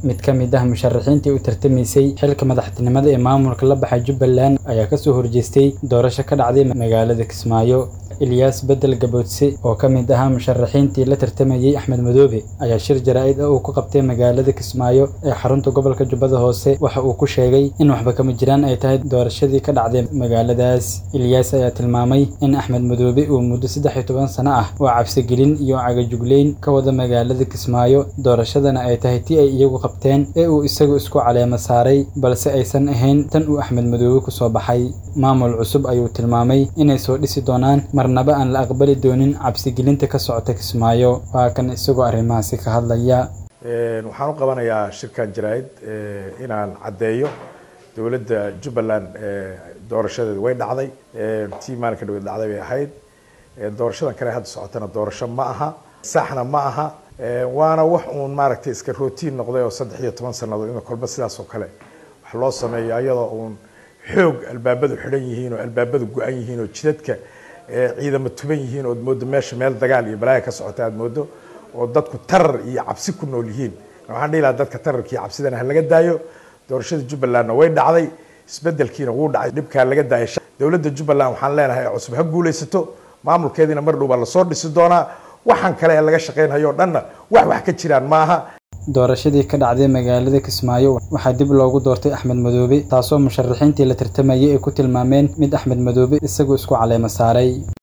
mid ka mid ah musharaxiintii u tartamaysay xilka madaxtinimada ee maamulka la baxay jubbaland ayaa kasoo horjeestay doorasho ka dhacday magaalada kismaayo ilyaas bedel gaboodse oo ka mid ahaa musharaxiintii la tartamayey axmed madoobe ayaa shir jaraa'id ah uu ku qabtay magaalada kismaayo ee xarunta gobolka jubbada hoose waxa uu ku sheegay in waxba kama jiraan ay tahay doorashadii ka dhacday magaaladaas ilyaas ayaa tilmaamay in axmed madoobe uu muddo saddex iyo toban sano ah oo cabsigelin iyo cagajugleyn ka wada magaalada kismaayo doorashadana ay tahay tii ay iyagu qabteen ee uu isagu isku caleemo saaray balse aysan ahayn tan uu axmed madoobe kusoo baxay maamul cusub ayuu tilmaamay inay soo dhisi doonaan marnaba aan la aqbali doonin cabsigelinta ka socota kismaayo waa kan isagoo arrimahaasi ka hadlaya waxaan u qabanayaa shirkan jaraa'id inaan caddeeyo dowladda jubbaland doorashadeeda way dhacday tii maalinka dhaweed dhacday bay ahayd doorashadan kale hadda socotana doorasho ma aha saxna ma aha waana wax uun maaragtay iska rootiin noqday oo saddex iyo toban sannadood in kolba sidaas oo kale wax loo sameeyo ayadoo uun xoog albaabadu xidhan yihiin oo albaabadu go-an yihiin oo jidadka ciidamo tuban yihiin ood moodo meesha meel dagaal iyo balaaya ka socota aad moodo oo dadku tarar iyo cabsi ku nool yihiin waxaan dhihi lahaa dadka tararka iyo cabsidana ha laga daayo doorashada jubbalandna way dhacday isbedelkiina wuu dhacay dhibkaa laga daayay dowladda jubbaland waxaan leenahay cusub ha guulaysato maamulkeediina mar dhow baa lasoo dhisi doonaa waxaan kale ee laga shaqaynhayo o dhanna wax wax ka jiraan maaha doorashadii ka dhacday magaalada kismaayo waxaa dib loogu doortay axmed madoobe taasoo musharaxiintii la tartamayay ay ku tilmaameen mid axmed madoobe isagu isku caleemo saaray